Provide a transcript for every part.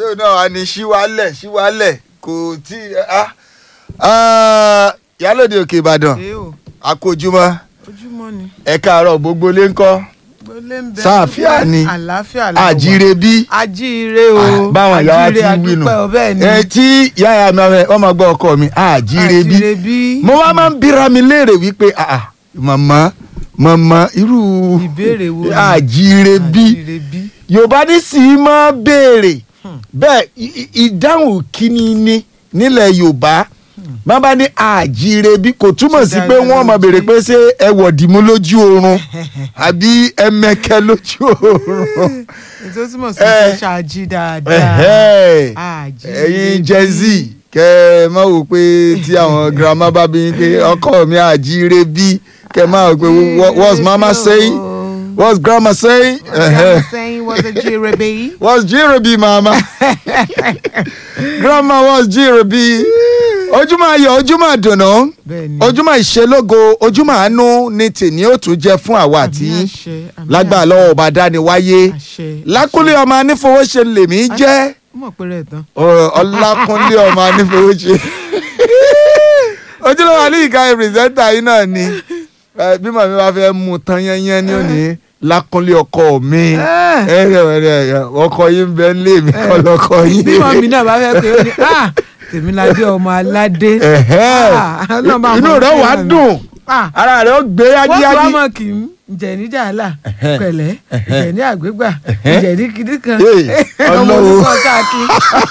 bẹ́ẹ̀ náà wà ní ṣíwálẹ̀ ṣíwálẹ̀ kò tí ah, ah, ìyálòde òkè ìbàdàn ẹ o àkójúmọ́ ojúmọ́ ni ẹ káàárọ̀ gbogbo lé ńkọ́ gbólé ń bẹ sáàfíà ni àlàáfíà la wà. àjíire bí àjíire o Ah, báwọn ìyá wa ti àjíire wí nù àdúpẹ́ o bẹ́ẹ̀ ni ẹ tí yáya mi ọmọ- ọmọ gbọ́ ọkọ mi àjíire bí àjíire bí mo wá máa ń bíra mi léèrè wípé ah, ah, màmá màmá irú Ìbéèrè wo ni? àjíire bí àjíire bí yorùbá ní sì í máa béèrè bẹ́ẹ̀ i- i- ìdáhùn kíni ni nílẹ̀ yorùbá má bá ní àjíire bí kò túmọ̀ sí pé wọ́n máa béèrè pé ṣé ẹ wọ̀dìmú lójú oorun àbí ẹ mẹ́kẹ́ lójú oorun ètò túmọ̀ sí Eh. pé ṣáàjì dáadáa Ẹ̀hẹ́. àjíire ẹ̀yin bí. gen z kẹ́ ẹ má wò pé tí àwọn girama bá bí yín pé ọkọ mi àjíire bí kẹ́ ẹ má wò pé what- what's mama saying what's grandma saying. Ẹ̀hẹ́. Grandma saying was a jirebe. What's Jirebi, mama? Grandma, what's Jirebi? Ojúmọ́ ayọ̀, ojúmọ́ àdùnnú, bẹ́ẹ̀ni ojúmọ́ ìṣelógo, ojúmọ́ àánú ni tèmi ó tún jẹ́ fún àwa àti Àmì yín. àṣẹ, àmì Lágbára àṣẹ, lọ́wọ́ ọba dáni wáyé. àṣẹ, Lákúnlé ọmọ anífowóṣe lèmi jẹ́. ó mọ̀ pé rẹ̀ tán. Ọ- Ọlákúnlé ọmọ anífowóṣe. Ojúlówó alẹ́ ìka pírẹsẹ́ńtà yìí náà ni. Ẹ, Bí màmí bá fẹ́ mú tán yányán ní òní, Lákúnlé ọkọ mi. Eh. Ẹ ẹ ẹ ọkọ yín bẹ́ẹ̀ ń lé mi kọ́ lọ́kọ yín. bí wọn mi náà bá fẹ́ pé ó ní ah tèmiládé ọmọ aládé Ẹ̀hẹ́. Ah, Ọlọ́run bá inú mọ̀ rẹ̀ wá fẹ́ràn mi. dùn Ah, ara rẹ̀ ó gbé wọ́n tún wá yágíyágí. mọ̀ kì í ǹjẹ́ ní jàlá Ẹ̀hẹ́. pẹ̀lẹ́ Ẹ̀hẹ́. ǹjẹ́ ní àgbégbà ǹjẹ́ ní kìdí kan Hey, ọmọ Ọlọ́run. olùkọ́ káàkiri.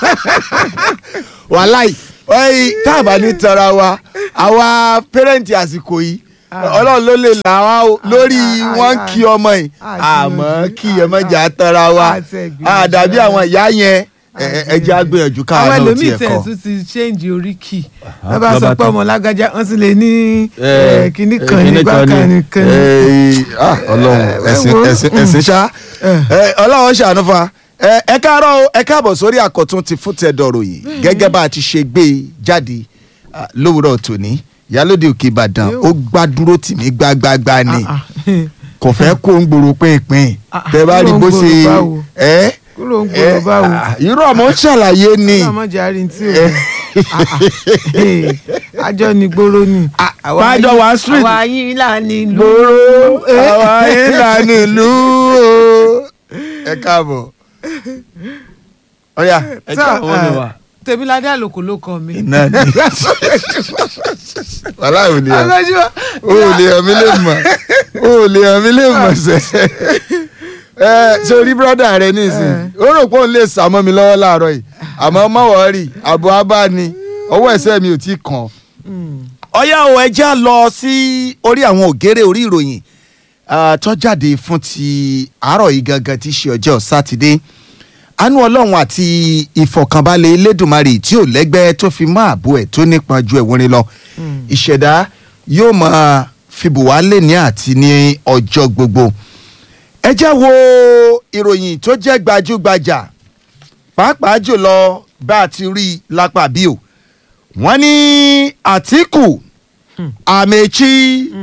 wàláì ọyìn tá a bá ní tara wa àwa pẹrẹǹtì àsìkò yìí ọlọ́run ló lè là wá o lórí Ah, ah, wọn ah, kí ọmọ yìí ah, àmọ́ gbìyànjú, kí ah, ẹ má jà á tara wa ah, tẹ gbìyànjú àdàbí rárá. àwọn ìyá yẹn ẹ- ẹ- ẹ jẹ́ á gbìyànjú àwọn káwọn náà ẹlòmíì tiẹ̀ tẹ̀ kọ́. tún ti ṣéǹjì oríkì wọ́n bá bá sọ pé tán. ọmọ lágájá wọ́n sì lè ní eh, kinní kan nígbà kan nìkan ní. Eh, ah, ọlọ́run Eh, ẹ̀sìn wo. ẹ̀sìn ẹ̀sìn ṣá Eh, ọlọ́run ṣàánú fún wa Eh, ẹ káàárọ̀ o ẹ káàbọ̀ sórí àkọ́tún ti fún tẹ̀dọ̀rọ̀ yìí gẹ́gẹ́ bá a ti ṣe gbé e jáde ah, lówùrọ̀ tòní ìyálóde òkè ìbàdàn Yóò. ó gbàdúró tì mí gbágbágbá ni Ah, ah. kò fẹ́ kó ń gbòòrò pínpín Ah, tẹ bá rí kúrò ń bó gbòòrò ṣe báwo? ẹ kúrò ń gbòòrò báwo. irú ọmọ ń ṣàlàyé ni ọlọ́mọ jàre tí o àjọ ni gbòòrò ni. Bájọ wá street. àwa yín là ní ìlú. gbòòrò àwa ìlànà ìlú o ẹ káàbọ̀ ọ̀yà ẹ Sir, jẹ́ àwọn ọ̀nà wa. tèmiládé àlòkò ló kọ mi. iná ni wàhálà ò lè hàn ọlọ́jọ́ ó lè hàn mí lè mọ̀ ó lè hàn mí lè mọ̀ sẹ́ ẹ sórí brọ́dà rẹ nísìnyí ó rò pé òun lè sá mọ́ mi lọ́wọ́ láàárọ̀ yìí àmọ́ má wọ́ọ̀rì àbọ̀ abá ni ọwọ́ ẹ̀sẹ̀ mi ò tí kàn ọyá o ẹ já lọ sí orí àwọn ògèrè orí ìròyìn ah, tó jáde fún ti àárọ̀ yìí gangan tí í ṣe ọjọ́ sátidé àánú ọlọ́run àti ìfọ̀kànbalẹ̀ elédùnmarè tí ò lẹ́gbẹ́ tó fi mọ́ ààbò ẹ̀ tó nípọn ju ẹ̀wọ̀n lọ ìṣẹ̀dá yóò máa fìbò wá lẹ́ni àti ní ọjọ́ gbogbo ẹ jẹ́ wo ìròyìn tó jẹ́ gbajúgbajà pàápàá jùlọ bá a ti rí i lápá bí o wọ́n ní àtìkù àmẹ́chí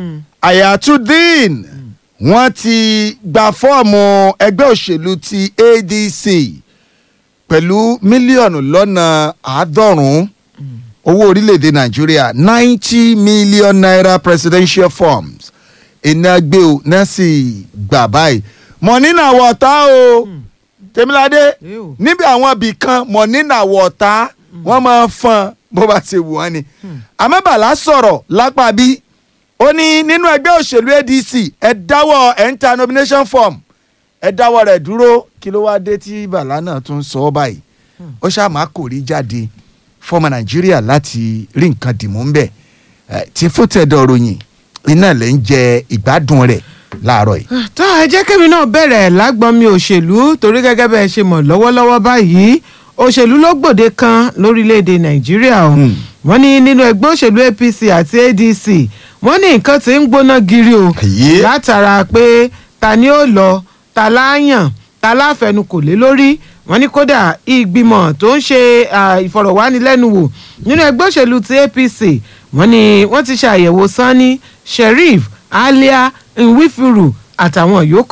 ayatudeen wọ́n ti gba fọ́ọ̀mù ẹgbẹ́ òṣèlú ti adc pẹ̀lú mílíọ̀nù lọ́nà àádọ́rùn-ún owó orílẹ̀-èdè nàìjíríà ninety million naira presidential forms iná gbé o náà sì gbà báyìí mọ̀nínà wọ̀ọ́ta o tèmíládé Ew. níbi àwọn ibì kan mọ̀nínà wọ̀ọ́ta wọ́n máa ń fọn bó bá ṣe wù wọ́n ni àmọ́ bàlá sọ̀rọ̀ lápá bí ó ní nínú ẹgbẹ́ òṣèlú adc ẹ dáwọ́ ẹ̀ ń ta nomination form ẹ dáwọ́ rẹ̀ dúró kí ló wáá dé tí bàlá náà tún sọ ọ́ báyìí ó ṣáà má kò rí jáde fọmọ nàìjíríà láti rí nǹkan dìmú ń bẹ̀ Eh, tí fótẹ́dọ̀ ròyìn iná lẹ́ ń jẹ ìgbádùn rẹ̀ láàárọ̀ yìí. tó ẹ jẹ́ kémi náà bẹ̀rẹ̀ lágbọ́n mi òṣèlú torí gẹ́gẹ́ bẹ́ẹ̀ ṣe mọ̀ lọ́wọ́lọ́wọ́ báyìí òṣèlú ló gbòde kan lórílẹ̀‐èdè nàìjíríà o Hmm. wọ́n ní nínú ẹgbẹ́ òṣèlú apc àti adc wọ́n ní nǹkan tí ń gbóná giri o Àyè. látara pé ta ni ó lọ ta láàyàn ta láfẹnukò lé lórí wọ́n ní kódà ìgbìmọ̀ tó ń ṣe ah, ìfọ̀rọ̀wánilẹ́nuwò nínú ẹgbẹ́ òṣèlú ti apc wọ́n ní wọ́n ti ṣe àyẹ̀wò sanni sheriff alia nwifiru àtàwọn yòókù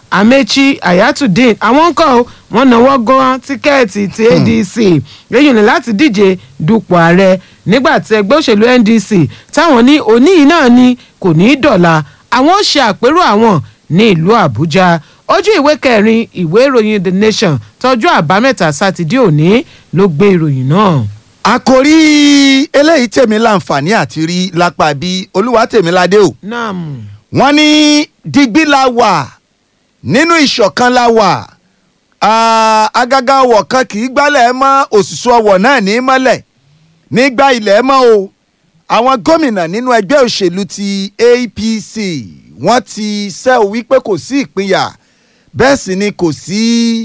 amechi ayatudeen àwọn ń kọ́ ọ wọ́n náwó gan tíkẹ́ẹ̀tì ti adc lẹ́yìn ní láti díje dupò ààrẹ nígbà tí ẹgbẹ́ òṣèlú ndc táwọn ní òní yìí náà ni kò ní í dọ̀la àwọn ó ṣe àpérò àwọn ní ìlú àbújá ojú ìwé kẹrin ìwé ìròyìn the nation tọjú àbámẹ́ta sátidé òní ló gbé ìròyìn náà. àkòrí eléyìí tèmi láǹfààní àti rí lápá bí olúwa tèmi ládé o naam wọ́n ní digbí la wà nínú ìṣọ̀kan la wà Ah, agaga ọwọ̀ kan kì í gbálẹ̀ mọ́ òṣìṣẹ́ ọwọ̀ náà ní mọ́lẹ̀ nígbà ilẹ̀ mọ́ o àwọn gómìnà nínú ẹgbẹ́ òṣèlú ti APC wọ́n ti ṣẹ́ ò wípé kò sí ìpínyà bẹ́ẹ̀ sì ni kò sí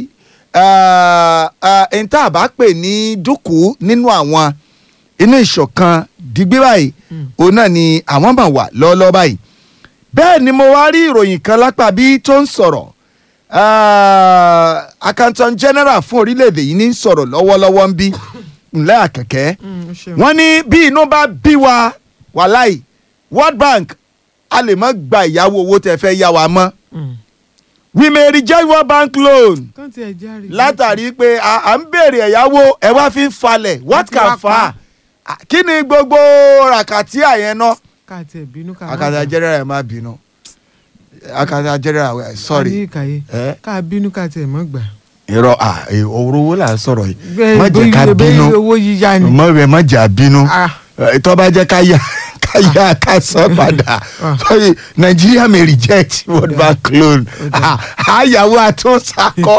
ẹni tá a bá pè ní dúkùú nínú àwọn inú ìṣọ̀kan digbí báyìí òun náà ni àwọn máa wà lọ́ọ́lọ́ọ́ báyìí bẹ́ẹ̀ ni mo wá rí ìròyìn kan lápá bí tó ń sọ̀rọ̀ Ah, accountant general fún orílẹ̀-èdè yìí ní sọ̀rọ̀ lọ́wọ́lọ́wọ́ ń bí ńlẹ́ àkẹ́kẹ́ wọ́n ní bí inú bá bí wa wàláì World Bank a lè má gba ìyàwó owó tẹ́ fẹ́ yá wa mọ́ we may reject World Bank loan látàrí pé à à ń béèrè ẹ̀yáwó ẹ̀ wá fi ń falẹ̀ what Láti wá can fa pa. kí ni gbogbo ràkàtì àyẹn náà káàtì ẹ̀ bínú ká accountant general ẹ̀ má bínú accountant general eh, sorry ìkàyé Eh? ká bínú káàtì ẹ̀ mọ́ gbà. irọ́ à ọ̀rọ̀ owó là ń sọ̀rọ̀ yìí Bẹ́ẹ̀ má jẹ́ ká bóyá- bínú bóyá owó yíyá ni. mọ rẹ má jà bínú Ah. Eh, tó bá jẹ́ ká yá ká yá ká san padà Ah. sorry Nigeria may reject World Bank loan Ah, àyàwó àtúnṣakọ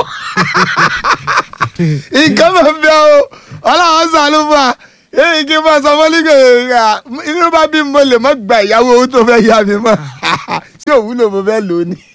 nǹkan máa ń bẹ o ọlọ́run sànú fún wa èyí kí n bá sọ fún nígbà inú bá bí mo lè má gba ìyàwó owó tó fẹ́ yá mi mọ́ tí òwúlò mo fẹ́ lò ó ní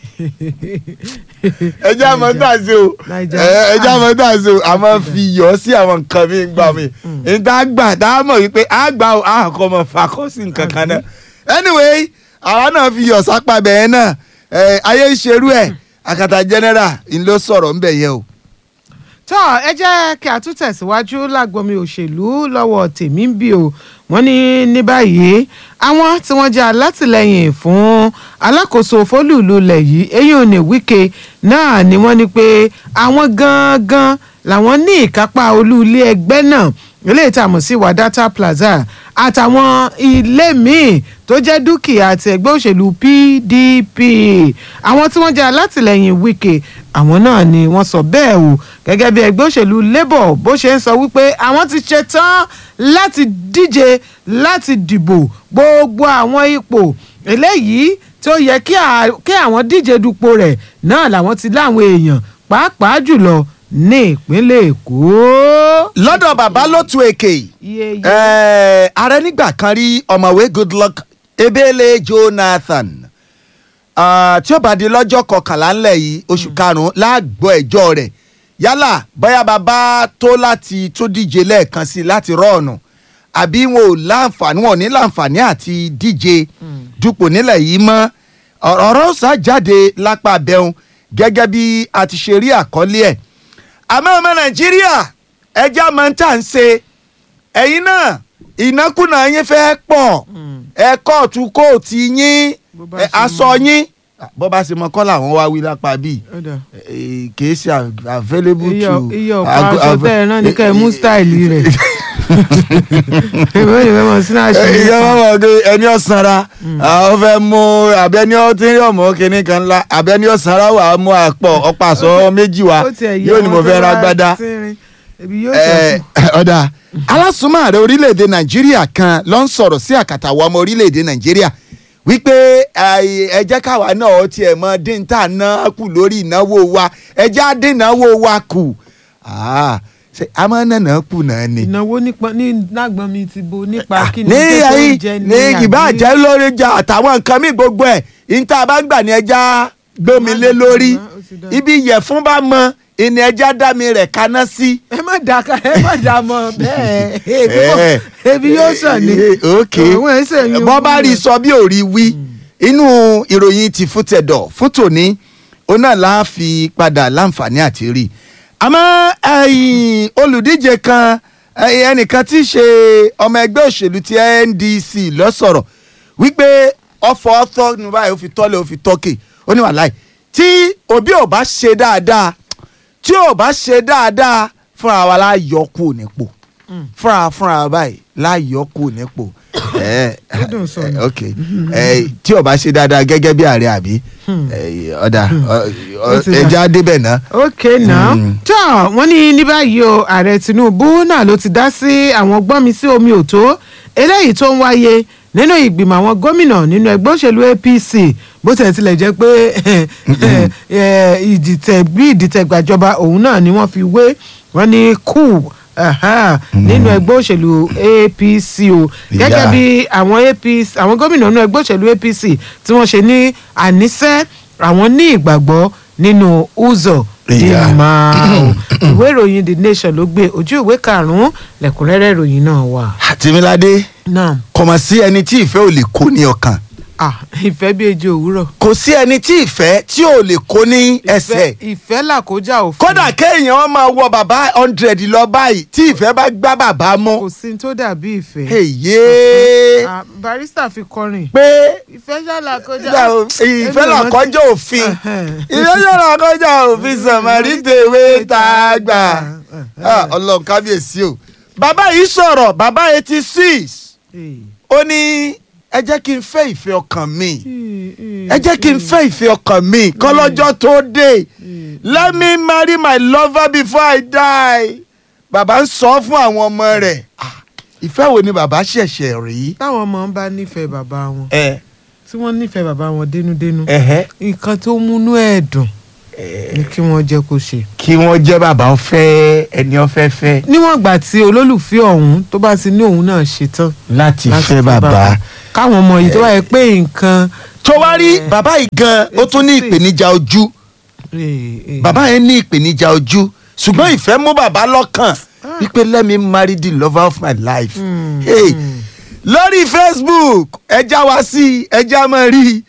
ẹjẹ àmọ́ tá a ṣe o Naija. ẹ- ẹjẹ àmọ́ tá a ṣe o a máa fi yọ sí àwọn nǹkan mi gbà mí níta gbà tá a mọ̀ wípé a gbà ó a kọ́ mọ̀ fakọ́ sí nǹkan kan náà anyway àwa náà fi yọ sápá bẹ́ẹ̀ náà ẹ, ayé ń ṣerú ẹ̀ àkàtà general ń lọ sọ̀rọ̀ ńbẹ̀ yẹ o. tọ́ ẹ jẹ́ kí a tún tẹ̀síwájú lágbomi òṣèlú lọ́wọ́ tèmi ń bì o wọ́n ní ní báyìí àwọn tí wọ́n jẹ́ alátìlẹyìn fún alákòóso fólùlùlẹ̀ yìí eyín ò ní wíkẹ́ náà ni wọ́n ní pé àwọn gangan làwọn ní ìkápá olú ilé ẹgbẹ́ náà eléyìí tá a mọ̀ sí Wadata Plaza àtàwọn ilé míì tó jẹ́ dúkìá ti ẹgbẹ́ òṣèlú PDP àwọn tí wọ́n jẹ́ alátìlẹyìn Wike àwọn náà ni wọ́n sọ bẹ́ẹ̀ o gẹ́gẹ́ bí ẹgbẹ́ òṣèlú Labour bó ṣe ń sọ wípé àwọn ti ṣe tán láti díje láti dìbò gbogbo àwọn ipò eléyìí tó yẹ kí à- kí àwọn díje dupò rẹ̀ náà làwọn ti láwọn èèyàn pàápàá jùlọ ní ìpínlẹ̀ Èkó. lọ́dọ̀ bàbá lótú èkè iye iye ẹ̀, ààrẹ nígbà kan rí ọ̀mọ̀wé Goodluck Ebele Jonathan Ah, tí ó bá di lọ́jọ́ kọkànlá ńlẹ̀ yìí oṣù karùn-ún láàgbọ́ ẹjọ́ rẹ̀ yálà bóyá bàbá tó láti tó díje lẹ́ẹ̀kan sí i láti rọ́ọ̀nù àbí wọn ò láǹfààní wọn ò ní láǹfààní àti díje dupò nílẹ̀ yìí mọ́ ọ̀rọ̀ ọ̀rọ̀ sá jáde lápá abẹ́hùn gẹ́gẹ́ bí a ti ṣe rí àkọlé ẹ̀ àmọ́ ọmọ Nàìjíríà ẹja máa ń tà ń ṣe ẹ̀yin náà ìnákùná yín fẹ́ pọ̀ ẹ kóòtù kóòtù yín Bó bá ẹ, ṣe aṣọ mọ. yín bó bá ṣe mọ kọ́ làwọn wá wí lápá bíi Ó dà. eh, kìí ṣe av- available iye to. iye ọ̀pá ago- aṣọ av- tẹ́ ẹ rán ní ká ẹ mú stáìlì rẹ̀ èmi ò ní fẹ́ mọ̀ sínú aṣọ Eh, yìí. ìyá wọn wọ pé ẹni ọ̀sánra ó fẹ́ mú abẹ́ni ọtí ọmọ kìnní kan ńlá abẹ́ni ọ̀sánra wà á mú àpọ̀ ọ̀pá aṣọ méjì wá Ó tiẹ̀ yẹ yóò ní mo wọn fẹ́ tó ra wá gbádá. tínrín. Ebi yóò Eh, ṣẹ́kù. ọ̀dà alásùnmọ̀ ààrẹ orílẹ̀-èdè nàìjíríà kan ló ń sọ̀rọ̀ sí àkàtà àwọn ọmọ orílẹ̀-èdè nàìjíríà wípé eh, ẹ jẹ́ káwa náà ó tiẹ̀ mọ dín tá a ná kù lórí ìnáwó wa ẹ jẹ́ á dín ìnáwó wa kù Ah, ṣe a máa ń nànà kù náà ni. ìnáwó nípa ní lágbọ́n mi ti bo nípa kí ni ní tó tó ayé ń jẹ ní àbí- ìbàjẹ́ lórí jà àtàwọn nǹkan míì gbogbo ẹ̀ níta bá ń gbà ní ẹja gbómi lé lórí Ó ti dá. ibi ìyẹ̀fun bá mọ ìní ẹja dá mi rẹ̀ kaná sí. ẹ má dà ká ẹ má dà mọ bẹ́ẹ̀ ebi Eh, wọ- ebi yóò sàn ní. eh, ok Òun ẹ̀ sẹ́yìn bọ́ bá wúlò. rí sọ bí ò rí wí inú ìròyìn ti fún tẹ̀dọ̀ fún tòní òun náà la fi padà láǹfààní àti rí àmọ́ ẹ̀yìn olùdíje kan ẹ̀yìn ẹnìkan tí í ṣe ọmọ ẹgbẹ́ òṣèlú ti NDC ló sọ̀rọ̀ wípé ọ̀fọ̀ ọ̀tọ̀ ní báyìí ó fi tọ́lẹ̀ ó fi tọ́kè ó ní wàláì tí òbí ò bá ṣe dáadáa tí ò bá ṣe dáadáa fúnra wa la yọ kú nípò fúnra fúnra wa báyìí la yọ kú nípò ẹ Ó dùn sọ ni. ẹ, ok ẹ tí ò bá ṣe dáadáa gẹ́gẹ́ bí ààrẹ àbí ẹ, ọ̀dà ọ- ọ- Ó ti dà. ẹja débẹ̀ náà. ok now Mm. tó wọ́n ní ní báyìí o ààrẹ tinubu náà ló ti dá sí àwọn gbọ́nmi sí omi òtó eléyìí tó ń wáyé nínú ìgbìmọ̀ àwọn gómìnà nínú ẹgbẹ́ òṣèlú apc bó tilẹ̀ tilẹ̀ jẹ́ pé eh, ìdìtẹ̀ bí ìdìtẹ̀ gbàjọba òun náà ni wọ́n fi wé wọ́n ní kù aha, nínú ẹgbẹ́ òṣèlú apc o gẹ́gẹ́ Yeah. bí àwọn apc àwọn gómìnà nínú ẹgbẹ́ òṣèlú apc tí wọ́n ṣe ní àníṣe àwọn ní ìgbàgbọ́ nínú uzọ Yeah. ìmọ̀ ìwé ìròyìn the nation ló gbé ojú ìwé karùn-ún lẹ́kùnrẹ́rẹ́ ìròyìn náà wà. àtìmíládé náà kò mà sí ẹni tí ìfẹ́ ò lè kó ní ọkàn ah ìfẹ́ bí ejò òwúrọ̀. kò sí ẹni tí ìfẹ́ tí ò lè kó ní ẹsẹ̀ ìfẹ́ ìfẹ́ làkójá òfin. kódà kéèyàn máa wọ bàbá hundred lọ báyìí tí ìfẹ́ bá gbá bàbá mú kò sí ní tó dàbí ìfẹ́. èyí Ah, barista fi kọrin. pé ìfẹ́ ṣàlàkójá. ìfẹ́ làkọjá òfin ìfẹ́ làkọjá òfin sàmárì tèwé tá a gbà Ah, ọlọ́run kábíyèsí o bàbá yìí sọ̀rọ̀ bàbá eighty six ó ní ẹ jẹ́ kí n fẹ́ ìfẹ́ ọkàn mi ẹ jẹ́ kí n fẹ́ ìfẹ́ ọkàn mi kọ́lọ́jọ́ tó dé let me marry my lover before I die bàbá ń sọ fún àwọn ọmọ rẹ̀ Ah, ìfẹ́ wo ni bàbá ṣẹ̀ṣẹ̀ rí. táwọn ọmọ ń bá nífẹ̀ẹ́ bàbá wọn ẹ tí wọ́n nífẹ̀ẹ́ bàbá wọn dénúdénú ẹhẹ́ nǹkan tó múnú ẹ̀ dùn ni kí wọ́n jẹ́ kó ṣe. kí wọ́n jẹ́ bàbá ń fẹ́ ẹni ó fẹ́ fẹ́ níwọ̀n ìgbà tí olólùfẹ́ ọ̀hún tó bá ti ní òun náà ṣetán láti láti fẹ́ bàbá. káwọn ọmọ yìí tó wáyé pé nǹkan. tó wá rí bàbá yìí gan ó tún ní ìpèníjà ojú Eh, eh. bàbá yẹn ní ìpèníjà ojú ṣùgbọ́n ìfẹ́ mú bàbá lọ́kàn wípé let me marry the lover of my life. Hmm, Hey, hmm. lórí facebook ẹja wá sí ẹja máa rí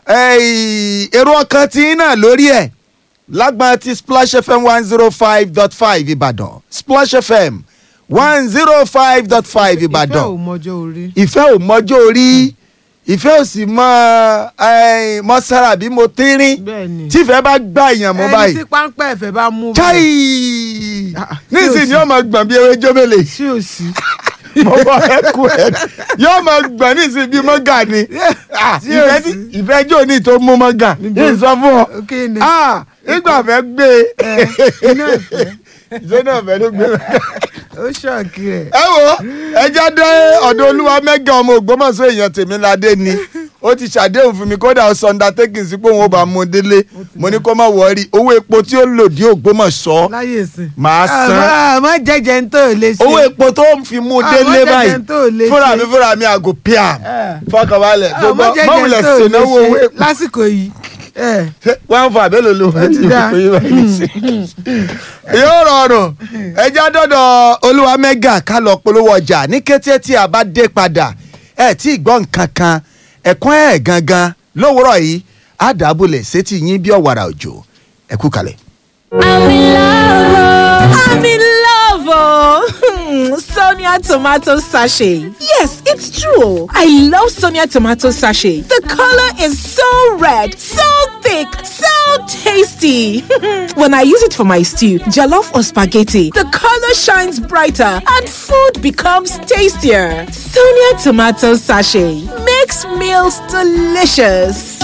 eh, èrò ọkàn tí ń náà lórí ẹ̀ lágbọn ti splash fm one zero five dot five ìbàdàn splash fm one zero five dot five ìfẹ́ ò ìbàdàn mọjọ́ orí. ìfẹ́ ò mọjọ́ orí ìfẹ́ ò sì mọ eh, mọ sára bí mo tínrín bẹ́ẹ̀ni tí ìfẹ́ bá gbá èèyàn mọ́ ẹni báyìí tí páńpẹ́ ẹ̀fẹ̀ bá mú chai Ah, nísìnyí sí yóò máa gbọ̀n bí ewé jóbélé sí ò sí. mo bọ ẹkú ẹ yóò máa gbọ̀n nísìnyí bí mọ́gà ni Ah, Sí, ìfẹ́ ò sí. ní- ìfẹ́ jò ní tó mú mọ́gà Níbo? yìí sọ fún ọ ok ni Ah, nígbà fẹ́ gbé iná ìfẹ́ ìṣe náà fẹ́ ló gbé mọ́gà. ó ṣọ̀kì rẹ̀. ẹ wo ẹjẹ dé ọ̀dọ̀ olúwa mẹ́gà ọmọ ògbómọ̀ṣọ́ èèyàn tèmíládé ni ó ti ṣàdéhùn fún mi kódà ó sọ undertaking sí pé òun ò bá mú un délé mo ní kó má wọrí owó epo tí ó lò dé ògbómọ̀ṣọ́ láyé ìsìn. màá san àmọ́ jẹ́jẹ́ ń tó lè ṣe. owó epo tó ń fi mú un Ah, délé wọ́n báyìí jẹ́jẹ́ tó lè fúnra ṣe. mi fúnra mi àgò pm Eh. fọkànbalẹ̀ àmọ́ gbogbo jẹ́jẹ́ mọ̀wulẹ̀ ń tó lè ṣènáwó owó ṣe epo lásìkò yìí. Eh, wọ́n fà bẹ́ẹ̀ ló lò wọ́n ti ti dá. fi báyìí sí. yóò rọrùn ẹjẹ́ dọ́dọ̀ olúwa mẹ́gà ká lọ polówó ọjà ní kété tí a bá dé padà ẹ̀ tí ì gbọ́ nǹkan kan ẹ̀kún ẹ̀ gangan lówùrọ̀ yìí á dàbọ̀lẹ̀ sétí yín bí ọ̀wàrà òjò ẹ kú kalẹ̀. I'm in love. oh. I'm in love. Oh. Hmm, Sonia tomato sachet. Yes, it's true. I love Sonia tomato sachet. The color is so red, so thick, so tasty. when I use it for my stew, jollof or spaghetti, the color shines brighter and food becomes tastier. Sonia tomato sachet makes meals delicious.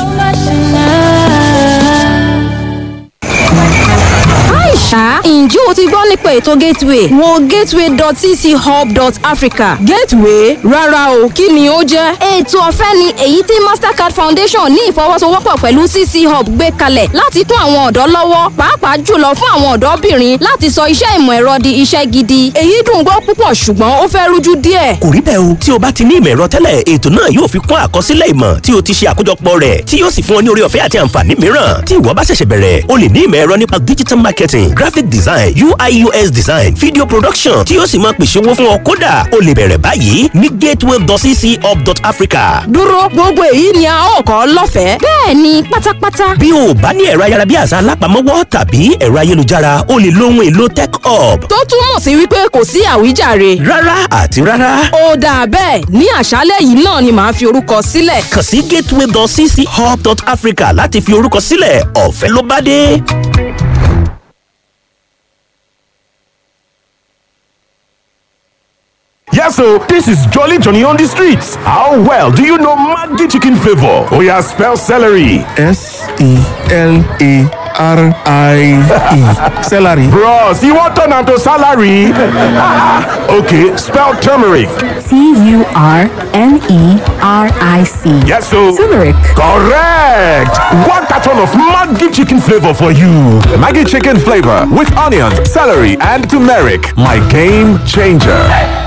Aisha, ǹjẹ́ o ti gbọ́ nípa ètò Gateway? Wo gateway.cchub.africa. Gateway? Rárá o, kí ni ó jẹ́? Ètò ọ̀fẹ́ ni èyí tí Mastercard Foundation ní ìfọwọ́sowọ́pọ̀ pẹ̀lú CC Hub gbé kalẹ̀ láti kún àwọn ọ̀dọ́ lọ́wọ́, pàápàá jùlọ fún àwọn ọ̀dọ́bìnrin láti sọ iṣẹ́ ìmọ̀ ẹ̀rọ di iṣẹ́ gidi. Èyí dùn gbọ́ púpọ̀ ṣùgbọ́n ó fẹ́ rújú díẹ̀. kò rí bẹ́ẹ̀ o tí o bá ti ní ìmọ̀ ẹ̀rọ tẹ́lẹ̀ ètò náà yóò fi kún àkọsílẹ̀ ìmọ̀ tí o ti ṣe àkójọpọ̀ rẹ̀ tí yóò sì fún ọ ní orí ọ̀fẹ́ àti àǹfààní mìíràn tí ìwọ bá ṣẹ̀ṣẹ̀ bẹ̀rẹ̀ o lè ní ìmọ̀ ẹ̀rọ nípa digital marketing graphic design ui us design video production tí yóò sì máa pèsè owó fún ọ kódà o lè bẹ̀rẹ̀ báyìí ní gateway.cchub.africa. dúró gbogbo èyí ni a ó kọ́ lọ́fẹ̀ẹ́. bẹ́ẹ̀ ni pátápátá. bí o bá ní ẹ̀rọ ayárabíàṣá alápamọ́wọ́ tàbí ẹ̀rọ ayélujára o lè lo ohun èlò tech hub. tó túmọ̀ sí wípé kò sí àwíjàre. rárá àti rárá. ó dáa bẹ́ẹ̀ ní àṣálẹ̀ yìí náà ni màá fi orúkọ sílẹ̀. kàn sí gateway.cchub.africa láti fi orúkọ sílẹ̀ ọ̀fẹ́ ló bá dé. Yes, so this is Jolly Johnny on the streets. How well do you know Maggi chicken flavor? Oh yeah, spell celery. S E L A R I E. Celery. Bros, you want turn am to salary? okay, spell turmeric. T U R N E R I C. Yes, so Turmeric. correct. One carton of Maggi chicken flavor for you. Maggi chicken flavor with onions, celery, and turmeric. My game changer.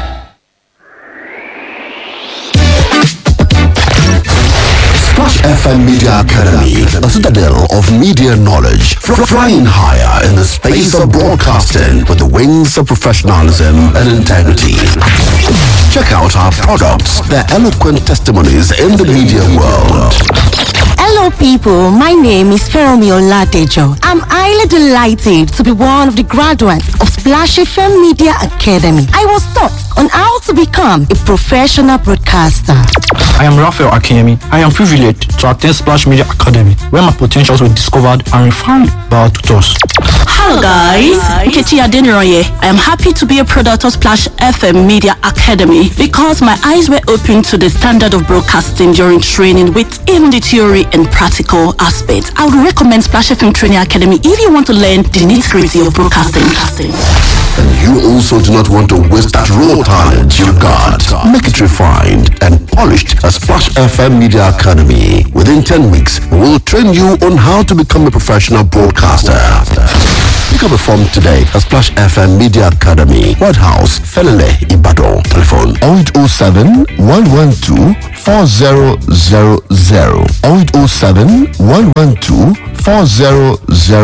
Splash FM Media Academy, a citadel of media knowledge, fr- flying higher in the space of broadcasting with the wings of professionalism and integrity. Check out our products, their eloquent testimonies in the media world. Hello, people. My name is Feromi Oladejo. I'm highly delighted to be one of the graduates of Splash FM Media Academy. I was taught on how to become a professional broadcaster. I am Raphael Akemi. I am privileged to attend Splash Media Academy, where my potentials were discovered and refined by our tutors. Hello guys, Nkechi Adeniroye. I am happy to be a product of Splash FM Media Academy because my eyes were opened to the standard of broadcasting during training with even the theory and practical aspects. I would recommend Splash FM Training Academy if you want to learn the nitty-gritty of broadcasting. And you also do not want to waste that raw talent you got. Make it refined and polished at Splash FM Media Academy. Within 10 weeks, we will train you on how to become a professional broadcaster. Pick up a form today at Splash FM Media Academy, White House, Felele, Ibadan. Telephone 0807 112 4000 0807 112 4000